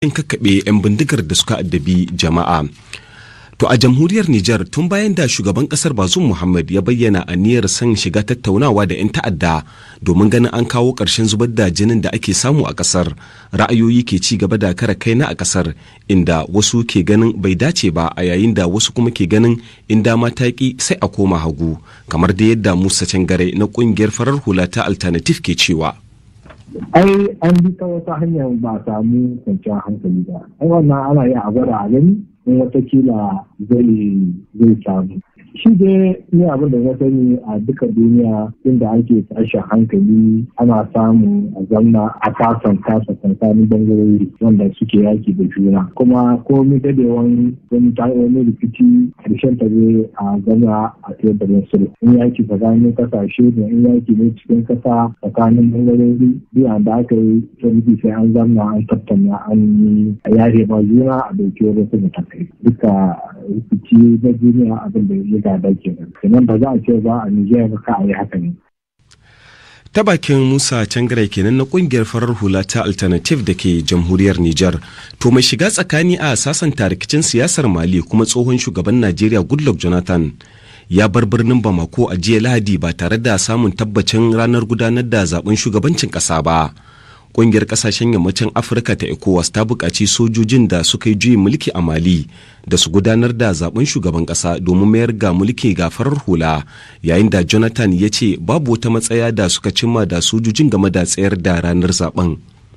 kakkaɓe 'yan bindigar da suka addabi jama'a. To a jamhuriyar Nijar tun bayan da shugaban kasar Bazum Muhammad ya bayyana aniyar son shiga tattaunawa da 'yan ta'adda domin ganin an kawo ƙarshen zubar da jinin da ake samu a kasar ra'ayoyi ke ci gaba da kara kaina a kasar inda wasu ke ganin bai dace ba a yayin da wasu kuma ke ganin in dama ta ki sai a koma hagu kamar da yadda Musa Cangare na ƙungiyar farar hula ta Alternative ke cewa. ai an bi ta wata hanyar ba samu kwanciyar hankali ba ai wannan ana yi a gwada a gani in watakila zai zai samu shi dai ni abin da na sani a duka duniya inda ake tashin hankali ana samu a zamna a kasan kasa tsakanin bangarori wanda suke yaki da juna kuma komai dadewan wani wani rikici karshen ta zai a zama a teburin sulhu in yaki tsakanin kasashe da in yaki ne cikin kasa tsakanin bangarori biya da aka yi wani sai an zamna an tattauna an yi a yare ba juna a dauki wasu matakai duka rikici na duniya abin da ya gada kenan kenan ba za a ce ba a Nijar ba ka a yi haka ne. Ta bakin Musa Cangare kenan na kungiyar farar hula ta Alternative da ke jamhuriyar Nijar. To mai shiga tsakani a sasanta rikicin siyasar Mali kuma tsohon shugaban Najeriya Goodluck Jonathan ya bar birnin Bamako a jiya Lahadi ba tare da samun tabbacin ranar gudanar da zaben shugabancin ƙasa ba. kungiyar kasashen yammacin afirka ta ecowas ta buƙaci sojojin da suka yi juyin mulki a mali da su gudanar da zaben shugaban ƙasa domin mayar ga mulki ga farar hula yayin da jonathan ya ce babu wata matsaya da suka cimma da sojojin game da tsayar da ranar zaben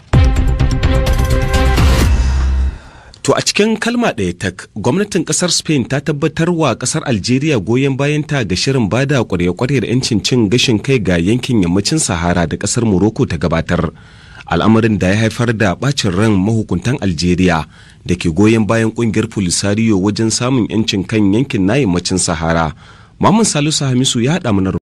To a cikin kalma ɗaya tak, gwamnatin ƙasar Spain ta tabbatar wa ƙasar Algeria goyon bayanta ga shirin bada ƙwarya-ƙwaryar 'yancin cin gashin kai ga yankin yammacin Sahara da ƙasar Morocco ta gabatar. al'amarin da ya haifar da bacin ran mahukuntan algeria da ke goyon bayan kungiyar polisario wajen samun 'yancin kan yankin na yammacin sahara mamun salisu hamisu ya haɗa mana